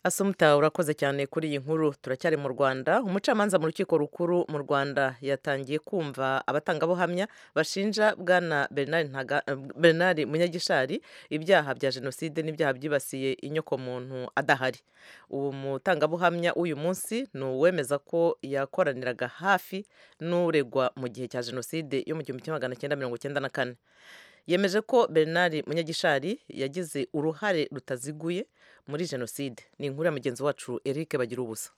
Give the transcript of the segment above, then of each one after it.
Assumpta urakoze cyane kuri iyi nkuru turacyari mu Rwanda umucamanza mu rukiko rukuru mu Rwanda yatangiye kumva abatangabuhamya bashinja bwana Bernard Ntaga, eh, Bernard Munyagishari ibyaha bya jenoside n'ibyaha byibasiye inyokomuntu adahari uwo mutangabuhamya w'uyu munsi ni uwemeza ko yakoraniraga hafi n'uregwa mu gihe cya jenoside yo mu gihumbi kimwe magana cyenda mirongo cyenda na kane yemeje ko Bernard Munyagishari yagize uruhare rutaziguye muri jenoside ni inkuru ya mugenzi wacu Eric bagira ubusa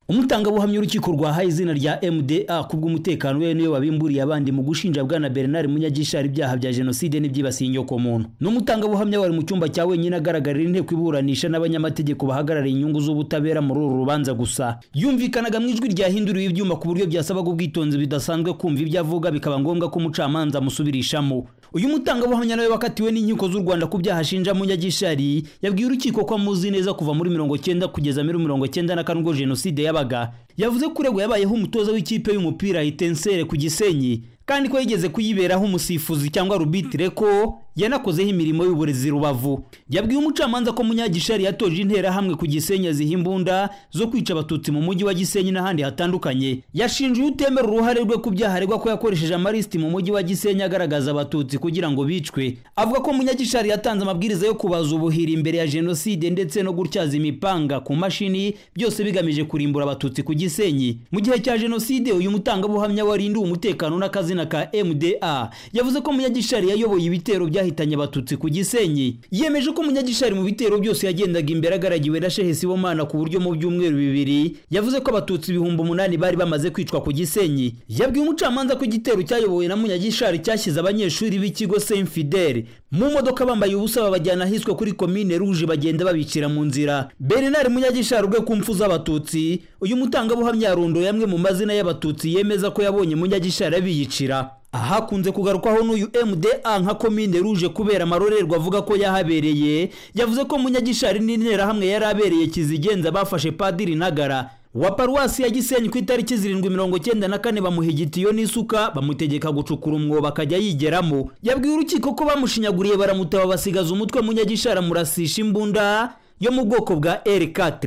umutangabuhamya urukiko rwahaye izina rya mda kubw'umutekano we niyo wabimburiye abandi mu gushinja bwana bernard munyagishari ibyaha bya jenoside n'ibyibasiye inyokomuntu ni umutangabuhamya wari mu cyumba cya wenyine agaragarira inteko iburanisha n'abanyamategeko bahagarariye inyungu z'ubutabera muri uru rubanza gusa yumvikanaga mu ijwi ryahinduriwe ibyuma ku buryo byasabaga ubwitonzi bidasanzwe kumva ibyo avuga bikaba ngombwa ko umucamanza amusubirishamo uyu mutangabuhamya nawe wakatiwe n'inkiko z'u rwanda ku byaha ashinja munyagishari yabwiye urukiko ko amuzi neza kuva muri mirongo cyenda kugeza muri mirongo cyenda na kane ubwo jenoside yabaga yabaga yavuze ko uregwa yabayeho umutoza w'ikipe y'umupira Itensere ku Gisenyi kandi ko yigeze kuyiberaho umusifuzi cyangwa rubitire ko yanakozeho imirimo y'uburezi rubavu yabwiye umucamanza ko munyagishari yatoje interahamwe ku gisenyi aziha imbunda zo kwica abatutsi mu mujyi wa gisenyi n'ahandi hatandukanye yashinje utemera uruhare rwe ku byaha aregwa ko yakoresheje amalisiti mu mujyi wa gisenyi agaragaza abatutsi kugira ngo bicwe avuga ko munyagishari yatanze amabwiriza yo kubaza ubuhiri imbere ya jenoside ndetse no gutyaza imipanga ku mashini byose bigamije kurimbura abatutsi ku gisenyi mu gihe cya jenoside uyu mutangabuhamya warindiwe umutekano n'akazina ka mda yavuze ko munyagishari yayoboye ibitero byahi bahitanye abatutsi ku gisenyi yemeje ko munyagishari mu bitero byose yagendaga imbere agaragiwe na shehe sibomana ku buryo mu byumweru bibiri yavuze ko abatutsi ibihumbi umunani bari bamaze kwicwa ku gisenyi yabwiye umucamanza ko igitero cyayobowe na munyagishari cyashyize abanyeshuri b'ikigo saint fidele mu modoka bambaye ubusa babajyana ahiswe kuri komine ruje bagenda babicira mu nzira bernard munyagishari ubwe ku mfu z'abatutsi uyu mutangabuhamya yarondoye amwe mu mazina y'abatutsi yemeza ko yabonye munyagishari abiyicira ahakunze kugarukwaho n'uyu mda nka komine ruje kubera amarorerwa avuga ko yahabereye yavuze ko munyagishari n'interahamwe yari abereye kizigenza bafashe padiri ntagara wa paruwasi ya gisenyi ku itariki zirindwi mirongo cyenda na kane bamuha igitiyo n'isuka bamutegeka gucukura umwobo akajya yigeramo yabwiye urukiko ko bamushinyaguriye baramutaba basigaza umutwe munyagishara murasisha imbunda yo mu bwoko bwa R4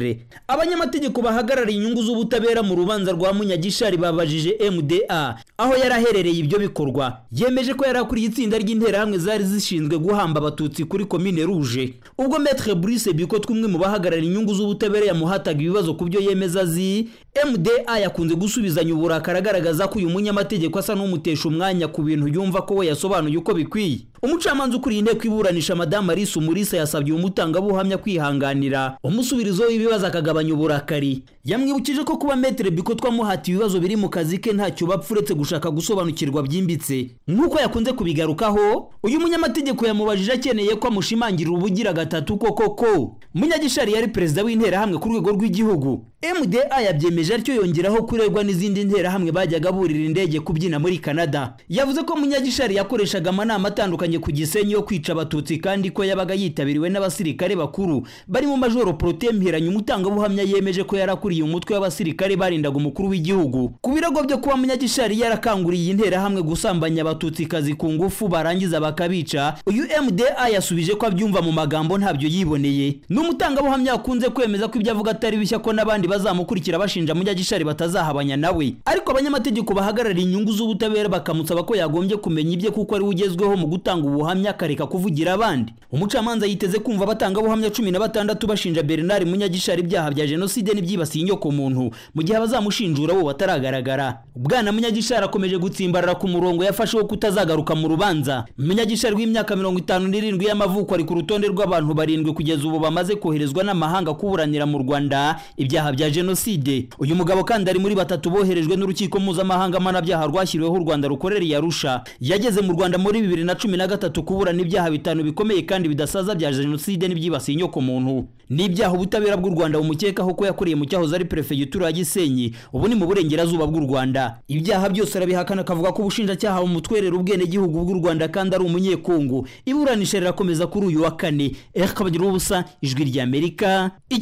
abanyamategeko bahagarariye inyungu z'ubutabera mu rubanza rwa Munyagishari babajije MDA aho yaraherereye ibyo bikorwa yemeje ko yarakuriye itsinda ry'interahamwe zari zishinzwe guhamba abatutsi kuri komine Rouge ubwo Maître Brice Biko twimwe mu bahagarariye inyungu z'ubutabera yamuhataga ibibazo ku byo yemeza azi MDA yakunze gusubizanya uburakari agaragaza ko uyu munyamategeko asa n'umutesha umwanya ku bintu yumva ko we yasobanuye uko bikwiye umucamanza ukuriye inteko iburanisha madamu Alice Umulisa yasabye umutangabuhamya kwihanga kuganira umusubirizo w'ibibazo akagabanya uburakari yamwibukije ko kuba metere biko twamuhatiye ibibazo biri mu kazi ke ntacyo bapfa uretse gushaka gusobanukirwa byimbitse nk'uko yakunze kubigarukaho uyu munyamategeko yamubajije akeneye ko amushimangira ubugira gatatu koko ko munyagishari yari perezida w'interahamwe ku rwego rw'igihugu mda yabyemeje atyo yongeraho kuregwa n'izindi nterahamwe bajyaga burira indege kubyina muri canada yavuze ko munyagishari yakoreshaga amanama atandukanye ku gisenyi yo kwica abatutsi kandi ko yabaga yitabiriwe n'abasirikare bakuru barimo majoro prote mpiranye umutangabuhamya yemeje ko yarakuriye umutwe w'abasirikare barindaga umukuru w'igihugu ku birego byo kuba munyagishari yarakanguriye interahamwe gusambanya abatutsi kazi ku ngufu barangiza bakabica uyu mda yasubije ko abyumva mu magambo ntabyo yiboneye n'umutangabuhamya akunze kwemeza ko ibyo avuga atari bishya ko n'abandi bazamukurikira bashinja munyagishari batazahabanya nawe ariko abanyamategeko bahagarariye inyungu z'ubutabera bakamusaba ko yagombye kumenya ibye kuko ari ugezweho mu gutanga ubuhamya akareka kuvugira abandi umucamanza yiteze kumva abatangabuhamya cumi na batandatu bashinja bernard munyagishari ibyaha bya jenoside n'ibyibasiye inyokomuntu mu gihe abazamushinjura bo bataragaragara bwana munyagishari akomeje gutsimbarara ku murongo yafashe wo kutazagaruka mu rubanza munyagishari w'imyaka mirongo itanu n'irindwi y'amavuko ari ku rutonde rw'abantu barindwi kugeza ubu bamaze koherezwa n'amahanga kuburanira mu rwanda ibyaha bya jenoside uyu mugabo kandi ari muri batatu boherejwe n'urukiko mpuzamahanga mpanabyaha rwashyiriweho u rwanda rukorereye arusha yageze mu rwanda muri bibiri na cumi na gatatu kuburana ibyaha bitanu bikomeye kandi bidasaza bya jenoside n'ibyibasiye inyokomuntu ni ibyaha ubutabera bw'u rwanda bumukekaho ko yakoreye mu cyahoze ari perefegitura ya gisenyi ubu ni mu burengerazuba bw'u rwanda ibyaha byose arabihakana akavuga ko ubushinjacyaha bumutwerera ubwenegihugu bw'u rwanda kandi ari umunyekongo iburanisha rirakomeza kuri uyu wa kane erekabagira ubusa ijwi ry'amerika